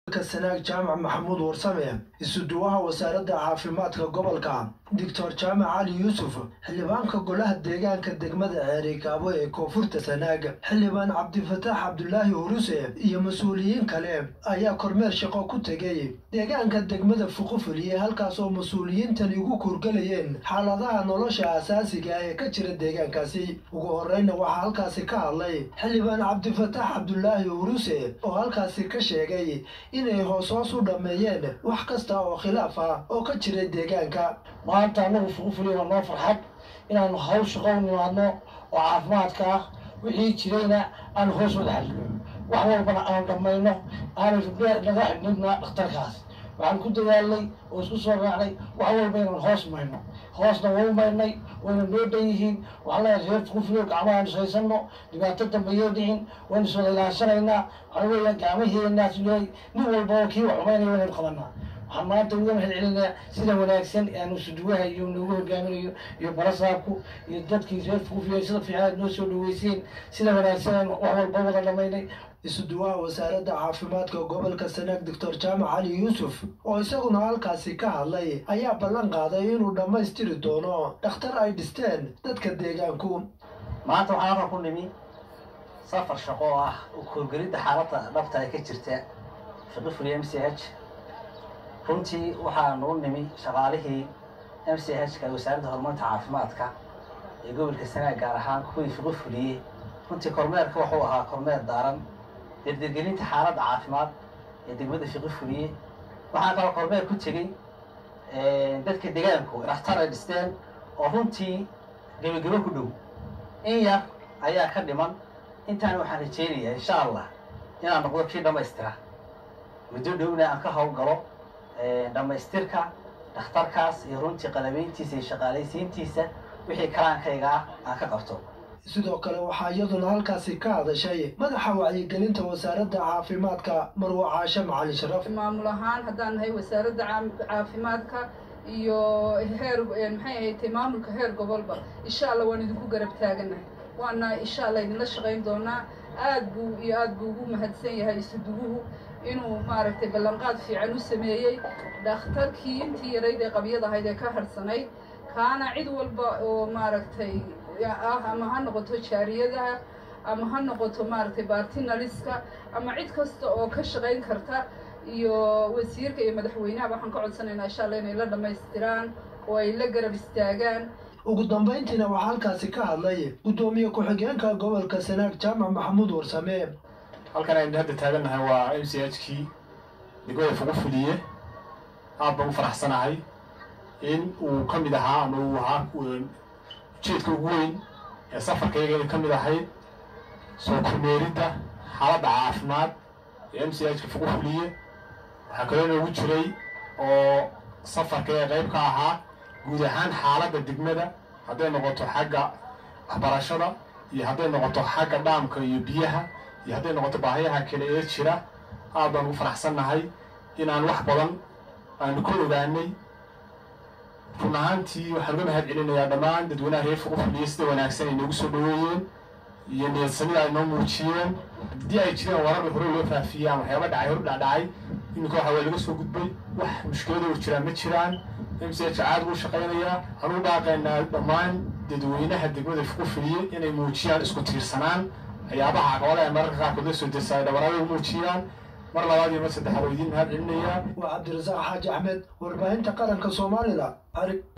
sanaag jaamac maxamuud warsame isuduwaha wasaaradda caafimaadka gobolka doctor jaamac cali yuusuf xildhibaanka golaha deegaanka degmada ceerikaabo ee koonfurta sanaag xildhibaan cabdifataax cabdulaahi huruse iyo mas-uuliyiin kale ayaa kormeer shaqo ku tegay deegaanka degmada fuqufuliye halkaas oo mas-uuliyiintani ugu kurgalayeen xaaladaha nolosha asaasiga ee ka jira deegaankaasi ugu horeyna waxaa halkaasi ka hadlay xildhibaan cabdifataax cabdulaahi huruse oo halkaasi ka sheegay inay hoos hoos u dhammeeyeen wax kasta oo khilaaf ah oo ka jiray deegaanka maanta annagu fuqufuliye waa noo farxad inaanu hawl shaqo u nimaadno oo caafimaadka ah wixii jirayna aan hoos wada xalino wax walbana aanu dhammayno aanay rubneer naga xidhnidna dhakhtarkaas waxaan ku dadaalnay oo isku soo raacnay wax walba inaan hoos mayno hoosna wau maynay wayna noo dhan yihiin waxaan leeyahay reer fuqufuliye gacmaha aan ishaysanno dhibaato dambe yoo dhicin waynu iswada ilaashanaynaa waxaa weeya gacmaheenaas leey nin walba oo kii wax xumaynaya waynaynu qabanaa waxaan maanta uga mahad celinayaa sida wanaagsan aanu suduwaha iyo noogu hogaaminayo iyo balasaabku iyo dadkii reer fuufiya sida fiican aad noo soo dhaweyseen sida wanaagsan aan wax walba wada dhamaynay isuduwaha wasaaradda caafimaadka gobolka sanaag doctor jaamac cali yuusuf oo isaguna halkaasi ka hadlay ayaa ballan qaaday inuu dhammaystiri doono dhakhtar ay dhisteen dadka deegaanku maanta waxaan halkan ku nimi safar shaqo oo ah korgelidda xaaladda dhabta ee ka jirta fiqifuli m c h runtii waxaanu u nimi shaqaalihii m c h ka wasaaradda horumarinta caafimaadka ee gobolka sanaag gaar ahaan kuwii fiqi fuliyey runtii kormeerka wuxuu ahaa kormeer daaran derdergelinta xaaladda caafimaad ee degmada fiqi fuliye waxaan kaloo kormeer ku tegey dadka deegaanku dhakhtar ay dhisteen oo runtii gebagebo ku dhow in yar ayaa ka dhiman intaana waxaan rajeynayaa insha allah inaan noqdo kii dhammaystira muddo dhowna aan ka howlgalo dhammaystirka dhakhtarkaas iyo runtii qalabeyntiisa iyo shaqaalaysiintiisa wixii karaankayga ah aan ka qabto sidoo kale waxaa iyaduna halkaasi ka hadashay madaxa wacyigelinta wasaaradda caafimaadka marwo caashe macalin sharaf maamul ahaan haddaan nahay wasaaradda caafimaadka iyo heer maxay ahayd maamulka heer gobolba insha allah waan idinku garab taaganahay waana insha allah idinla shaqayn doonaa aad buu iyo aad buu ugu mahadsan yahay isuduguhu inuu maaragtay ballanqaad fiican u sameeyey dhakhtarkii intii yarayd ee qabyad ahayd ee ka harhsanayd kaana cid walba oo maaragtay ah ama ha noqoto jaariyadaha ama ha noqoto maaragtay bartinaliska ama cid kasta oo ka shaqayn karta iyo wasiirka iyo madaxweynaha waxaan ka codsanaynaa insha allah inay la dhammaystiraan oo ay la garab istaagaan ugu dambayntiina waxaa halkaasi ka hadlay guddoomiye ku-xigeenka gobolka sanaag jaamac maxamuud warsame halkan aynu hadda taagannahay waa m c h kii degmada fugu fuliye aad baan u faraxsanahay in uu ka mid ahaa ama uu ahaa ujeedka ugu weyn ee safarkayga ay ka mid ahayd soo kormeeridda xaaladda caafimaad ee m c h ka fugu fuliye waxaa kaloo inoogu jiray oo safarkayga qayb ka ahaa guud ahaan xaaladda degmada hadday noqoto xagga waxbarashada iyo hadday noqoto xagga dhaamka iyo biyaha iyo hadday noqoto baahiyaha kale ee jira aad baan ugu faraxsannahay inaan wax badan aanu ka ogaanay run ahaantii waxaan uga mahad celinayaa dhammaan dadweynaha reer fuqu fuliye sida wanaagsan ay noogu soo dhaweeyeen iyo niyadsamida ay noo muujiyeen haddii ay jireen warar hore loo faafiyey ama waxyaaba dhacay hor dhacdhacay iminka waxa waa laga soo gudbay wax mushkilada oo jiraan ma jiraan m c h caad ugu shaqaynayaa anugu dhaaqaynaa dhammaan dadweynaha degmada fuqu fuliye inay muujiyaan isku tiirsanaan waxyaabaha caqabada ay mararka qaarkood la soo dirsa ay dhabarada u muujiyaan mar labaad iyo mar saddexaad oo idiin mahad celinayaa waa cabdirasaaq xaaji axmed warbaahinta qaranka soomaalida xarig